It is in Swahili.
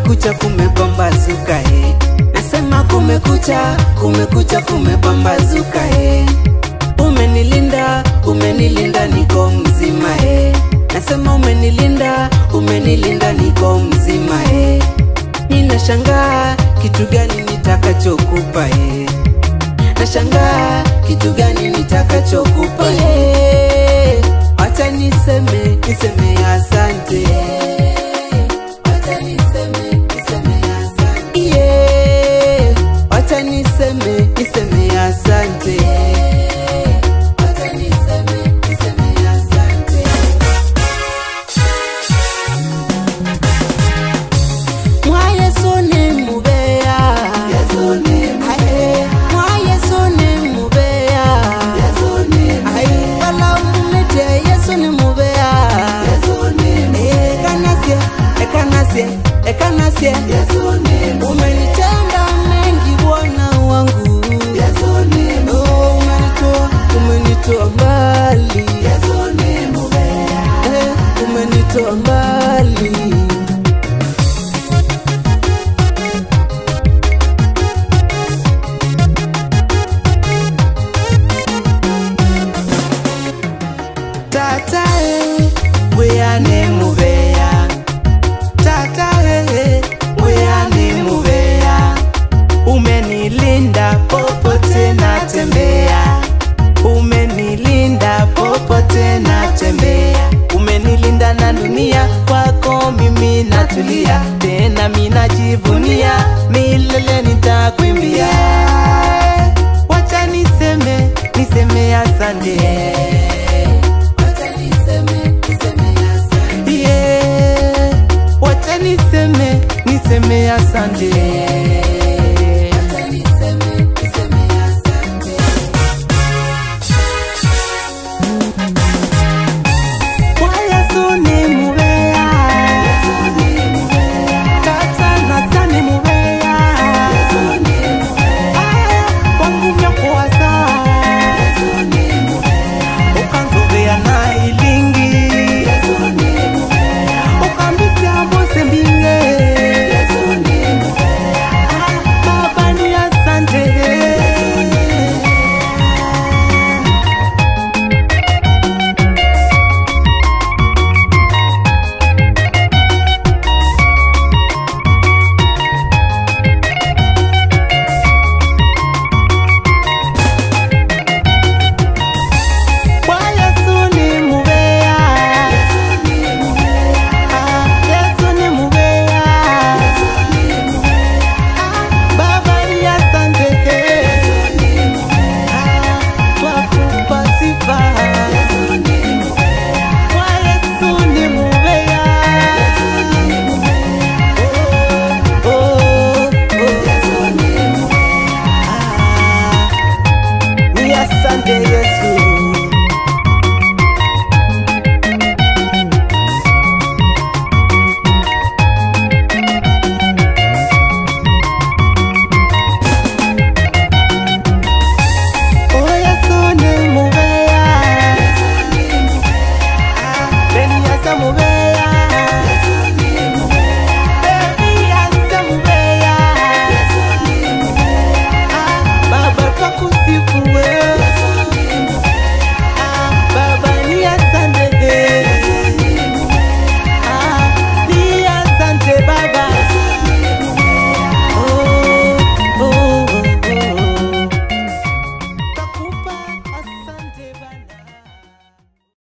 kumekucha kumepambazuka he nasema kumekucha kumekucha kumepambazuka he umenilinda umenilinda niko mzima he nasema umenilinda umenilinda niko mzima he ninashangaa kitu gani nitakachokupa he nashangaa kitu gani nitakachokupa he acha niseme niseme asante Acha niseme, niseme asante. Yeah. Acha niseme niseme asante Acha niseme, niseme asante. Mwa Yesu ni mubeya Aye. Mwa Yesu ni mubeya Aye. Wala umete Yesu ni mubeya Ekanasie, ekanasie, ekanasie Umenitenda mengi Bwana wangu Oh, umenitoa, umenitoa mbali Eh, umenitoa mbali tata eh, weyane mubeya tata eh, weyane mubeya umenilinda popote natembea umenilinda popote natembea umenilinda na dunia kwako mimi natulia tena minajivunia milele nitakwimbia wacha niseme niseme asante Yeah, wacha niseme niseme asante